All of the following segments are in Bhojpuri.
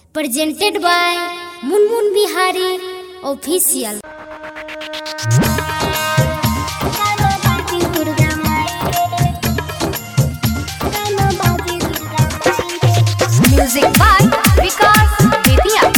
presented by Munmun Bihari Official. Music by Vikas Vidya.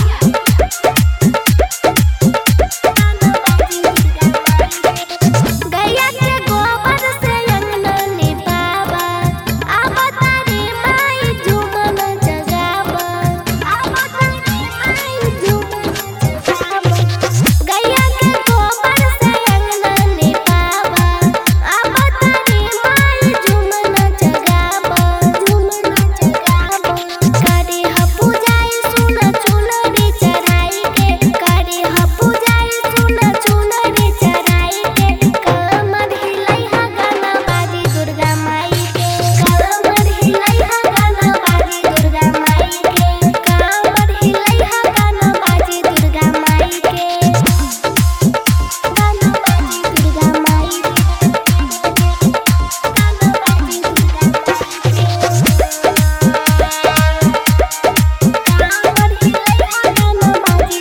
गैया के गोबर से अंगना निपावा अब तारी माई झूमन जगावा अब तारी माई झूमन जगावा गैया के गोबर से अंगना निपावा अब तारी माई झूमन जगावा झूमन जगावा करे ह पूजाई सुन चुनरी चढ़ाई के करे ह पूजाई सुन चुनरी चढ़ाई के कमर हिलाई हा गाना बाजी दुर्गा माई के कमर हिलाई हा गाना बाजी दुर्गा माई के कमर हिलाई हा गाना बाजी दुर्गा माई के गाना बाजी दुर्गा माई के गाना बाजी दुर्गा माई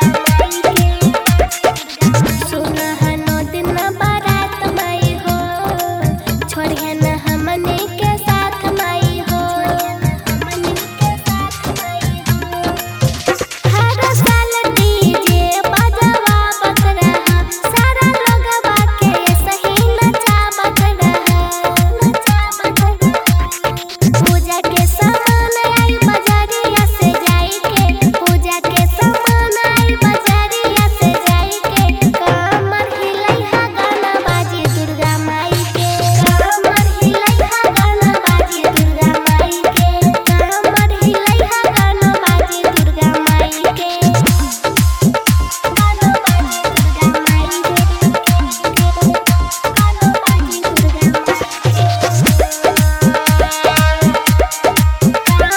के सुनहनो दिन बारात माई हो छोड़ियन हमने के साथ माई हो हमने के साथ माई हो हर साल डीजे बजवा बत रहा सारा लोगवा के सही नचावत रहा नचावत रहा पूजा के सामान आई बजारिया से जाई के पूजा के सामान आई बजारिया से जाई के कमर हिलाई हा गाना बाजी दुर्गा माई के कमर हिलाई हा गाना बाजी दुर्गा माई के कमर हिलाई हा गाना बाजी दुर्गा माई के गाना बाजी दुर्गा माई के गाना बाजी दुर्गा माई के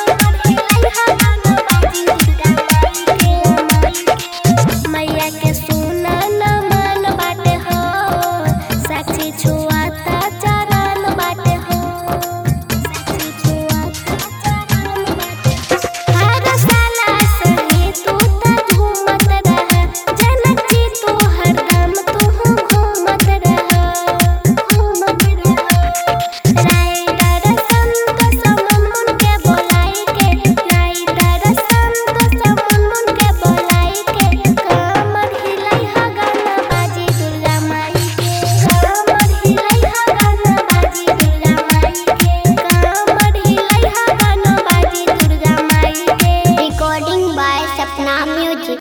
मैया के सुना न मन बाटे हो साक्षी छुआता चरण बाटे हो साक्षी छुआता चरण बाटे हर साल सही तू त झूमत रह जनक जी तू हरदम तू घूमत रह घूमत रह राइडर संत समुन के बोलाई के राइडर संत समुन के बोलाई के कमर हिलाई हा गाना बाजी दुर्गा माई के कमर हिलाई हा गाना बाजी दुर्गा माई के कमर हिलाई हा गाना बाजी दुर्गा माई के रिकॉर्डिंग बाय सपना म्यूजिक